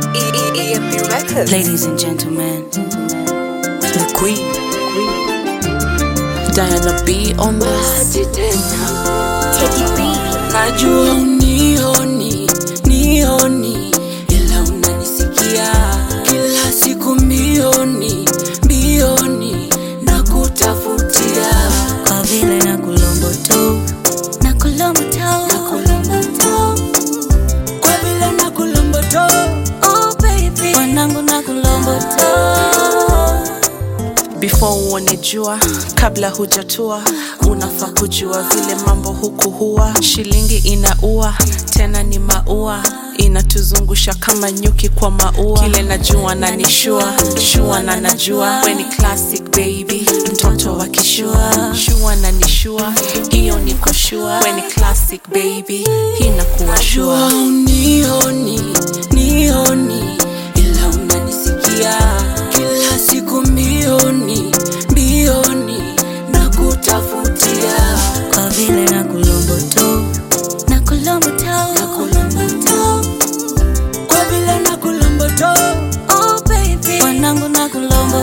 EMB Records. Ladies and gentlemen, the queen, Diana B on this. Najua unioni, nioni, ila unanisikia kila siku mbioni, mbioni na kutafutia kwa vile na kulombo tu, na kulombo tu, na kulombo tu, kwa vile na kulombo tu, oh baby, wanangu na kulombo tu before uone jua kabla hujatua unafaa kujua vile mambo huku huwa shilingi inaua tena ni maua inatuzungusha kama nyuki kwa maua kile najua na nishua shua na najua we ni classic baby mtoto wa kishua shua na nishua hiyo niko shua we ni classic baby hii nakuwa shua unioni nioni ila unanisikia kila siku mbioni mbioni na kutafutia kwa vile na kulombo tu na kulombo tu na kulombo tu kwa vile na kulombo tu oh baby wanangu na kulombo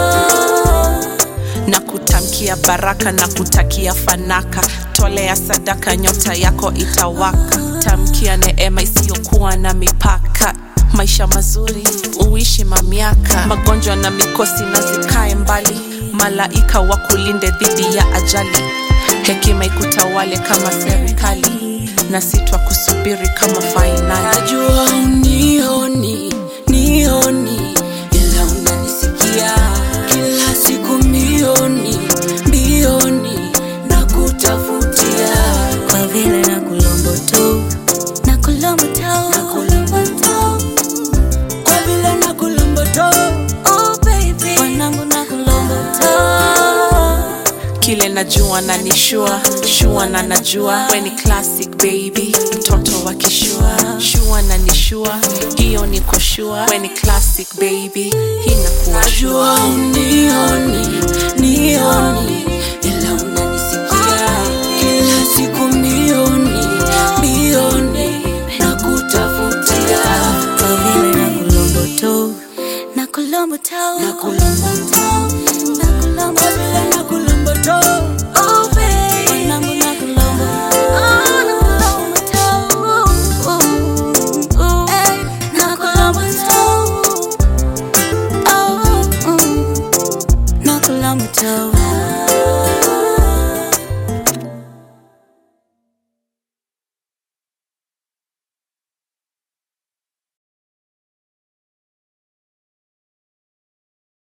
tu na kutamkia baraka na kutakia fanaka tolea sadaka nyota yako itawaka tamkia neema isiyokuwa na mipaka maisha mazuri uishi mamiaka magonjwa na mikosi na zikae mbali malaika wakulinde dhidi ya ajali hekima ikutawale kama serikali na sitwa kusubiri kama fainali najua unioni nioni ila unanisikia kila siku mbioni mbioni na kutafutia kwa vile na kulombo tu na kulombo tu na kulombo tu kwa vile na kulombo tu oh baby wanangu na kulombo tu kile najua na nishua shua na najua we ni classic baby mtoto wa kishua shua na nishua hiyo niko shua we ni classic baby hii nakuwa najua unioni nioni ila unanisikia kila siku